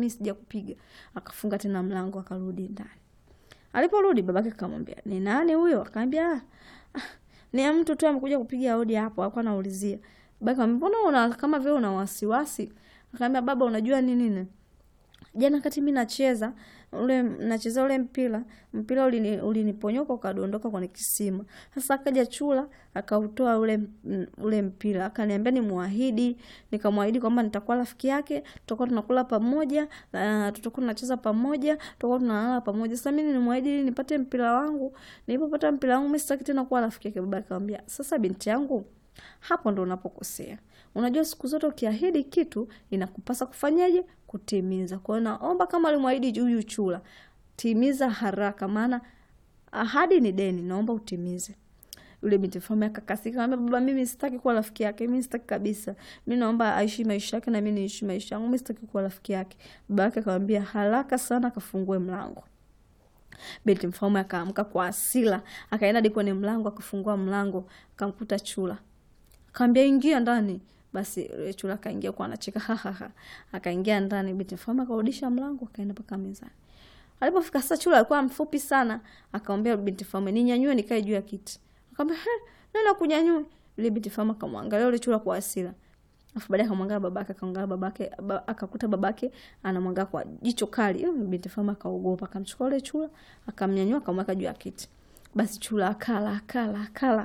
mimi sijakupiga. Akafunga tena mlango akarudi ndani. Aliporudi babake akamwambia, "Ni nani huyo?" Akamwambia, "Ah, ah, ni mtu tu amekuja kupiga hodi hapo." Alikuwa anaulizia. Babake akamwambia, "Mbona una kama vile una wasiwasi?" Akamwambia, "Baba, unajua ni nini? Jana kati mimi nacheza ule nacheza ule mpira, mpira ulini, uliniponyoka ukadondoka kwenye kisima. Sasa akaja chula akautoa ule m- ule mpira, akaniambia nimwahidi, nikamwahidi kwamba nitakuwa rafiki yake, tutakuwa tunakula pamoja, na tutakuwa tunacheza pamoja, tutakuwa tunalala pamoja. Sasa mimi nimwahidi ili nipate mpira wangu. Nilipopata mpira wangu mimi sitaki tena kuwa rafiki yake. Baba akamwambia, "Sasa binti yangu, hapo ndo unapokosea. Unajua siku zote ukiahidi kitu inakupasa kufanyaje? Kutimiza. Kwa hiyo naomba kama alimwahidi huyu chula, timiza haraka, maana ahadi ni deni, naomba utimize. Yule binti mfalme akakasika, akamwambia baba, mimi sitaki kuwa rafiki yake, mimi sitaki kabisa. Mimi naomba aishi maisha yake na mimi niishi maisha yangu, mimi sitaki kuwa rafiki yake. Baba yake akamwambia haraka sana akafungue mlango. Binti mfalme akaamka kwa hasira, akaenda hadi kwenye mlango, akafungua mlango, akamkuta chula. Akamwambia ingia ndani. Basi yule chula akaingia kwa anacheka ha ha ha. Akaingia ndani, binti mfalme akarudisha mlango, akaenda mpaka mezani. Alipofika sasa, chula alikuwa mfupi sana, akamwambia binti mfalme, ninyanyue nikae juu ya kiti. Akamwambia, "He, nani akunyanyue?" Yule binti mfalme akamwangalia yule chula kwa hasira. Alafu baadaye akamwangalia babake, akamwangalia babake, ba, akakuta babake anamwangalia kwa jicho kali. Yule binti mfalme akaogopa, akamchukua yule chula, akamnyanyua, akamweka juu ya kiti. Basi chula akala, akala, akala.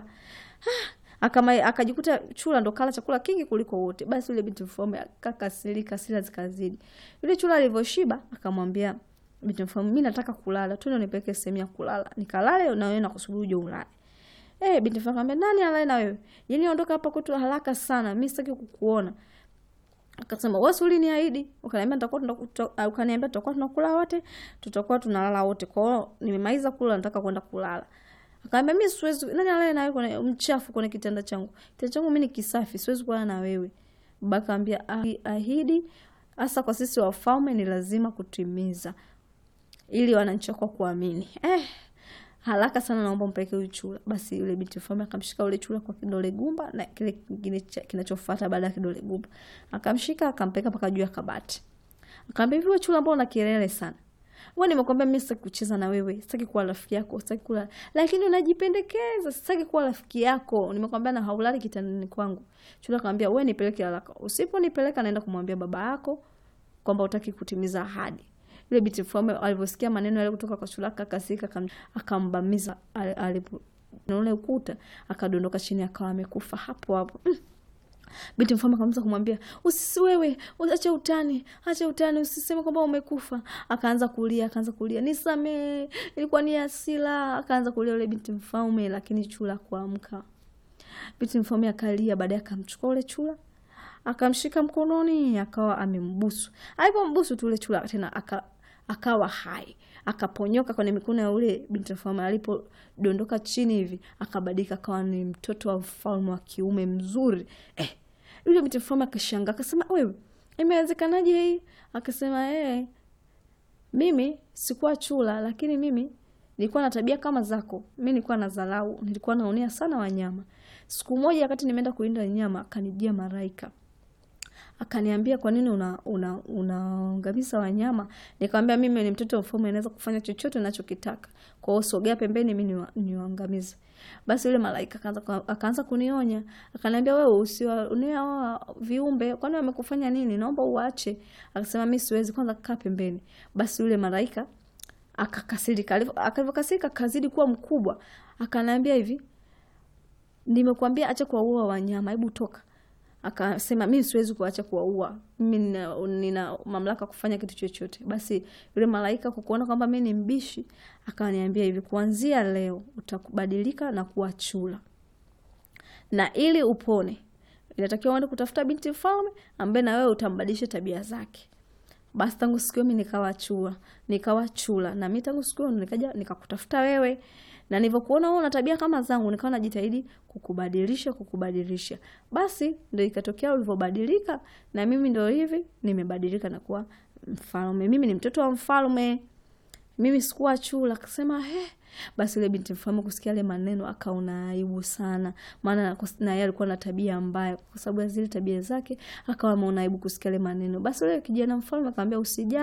Akama, akajikuta chula ndo kala chakula kingi kuliko wote. Basi yule binti mfalme akakasirika, hasira zikazidi. Yule chula alivyoshiba akamwambia binti mfalme, mimi nataka kulala, twende nipeleke sehemu ya kulala, nikalale na wewe nakusubiri uje ulale. Eh, binti mfalme akamwambia, nani alale na wewe? Yaani ondoka hapa kwetu haraka sana, mimi sitaki kukuona. Akasema wewe uliniahidi, ukaniambia nitakuwa tunakuta, ukaniambia tutakuwa tunakula wote, tutakuwa tunalala wote. Kwa hiyo nimemaliza kula, nataka kwenda kulala. Akaambia mimi siwezi, nani alale na wewe kwenye mchafu kwenye kitanda changu? Kitanda changu mimi ni kisafi, siwezi kulala na wewe. Baba akaambia ahidi hasa kwa sisi wafalme ni lazima kutimiza ili wananchi wako kuamini. Eh, haraka sana naomba mpeleke huyu chura. Basi yule binti mfalme akamshika yule chura kwa kidole gumba na kile kingine kinachofuata baada ya kidole gumba. Akamshika akampeleka mpaka juu ya kabati. Akamwambia hivi, wewe chura, mbona una kelele sana? Wewe nimekwambia mimi sitaki kucheza na wewe, sitaki kuwa rafiki yako, sitaki kula. Lakini unajipendekeza, sitaki kuwa rafiki yako. Nimekwambia na haulali kitandani kwangu. Chura akamwambia, wewe nipeleke haraka. Usiponipeleka naenda kumwambia baba yako kwamba utaki kutimiza ahadi. Yule binti mfalme alivyosikia maneno yale kutoka kwa chura akakasika, akambamiza alipo na ule ukuta, akadondoka chini akawa amekufa hapo hapo. Mm. Binti mfalme akaanza kumwambia usisi, wewe acha utani, acha utani, usiseme kwamba umekufa. Akaanza kulia, akaanza kulia, nisamee, ilikuwa ni hasira. Akaanza kulia yule binti mfalme, lakini chura kuamka. Binti mfalme akalia, baadaye akamchukua ule chura akamshika mkononi, akawa amembusu. Alipombusu tu ule chura tena aka, akawa hai, akaponyoka kwenye mikono ya ule binti mfalme. Alipodondoka chini hivi akabadilika, akawa ni mtoto wa mfalme wa kiume mzuri eh. Yule binti mfalme akashangaa, akasema wewe, imewezekanaje hii? Akasema eh, mimi sikuwa chura, lakini mimi nilikuwa na tabia kama zako. Mimi nilikuwa na dharau, nilikuwa naonea sana wanyama. Siku moja wakati nimeenda kuinda nyama, akanijia malaika akaniambia kwa nini unaangamiza una, una wanyama? Nikamwambia mimi ni mtoto wa mfalme, naweza kufanya chochote ninachokitaka, kwa hiyo sogea pembeni, mimi niwaangamize. Basi yule malaika akaanza akaanza kunionya, akaniambia wewe usiwaonea viumbe, kwani wamekufanya nini? Naomba uache. Akasema mimi siwezi, kwanza kaa pembeni. Basi yule malaika akakasirika, alivyokasirika kazidi kuwa mkubwa, akaniambia hivi, nimekuambia acha kuwaua wanyama, hebu toka Akasema mimi siwezi kuacha kuwaua, mimi nina, nina mamlaka kufanya kitu chochote. Basi yule malaika kwa kuona kwamba mimi ni mbishi, akaniambia hivi, kuanzia leo utakubadilika na kuwa chura, na ili upone inatakiwa uende kutafuta binti mfalme ambaye na wewe utambadilisha tabia zake. Basi tangu siku hiyo mimi nikawa chura, nikawa chura, na mimi tangu siku hiyo nikaja nikakutafuta wewe na nilivyokuona wewe una tabia kama zangu, nikawa najitahidi kukubadilisha kukubadilisha. Basi ndio ikatokea ulivyobadilika, na mimi ndio hivi nimebadilika na kuwa mfalme. Mimi ni mtoto wa mfalme, mimi sikuwa chura. Akasema he. Basi yule binti mfalme kusikia yale maneno akaona aibu sana, maana na yeye alikuwa na tabia mbaya. Kwa sababu ya zile tabia zake akawa ameona aibu kusikia yale maneno. Basi yule kijana mfalme akamwambia usijali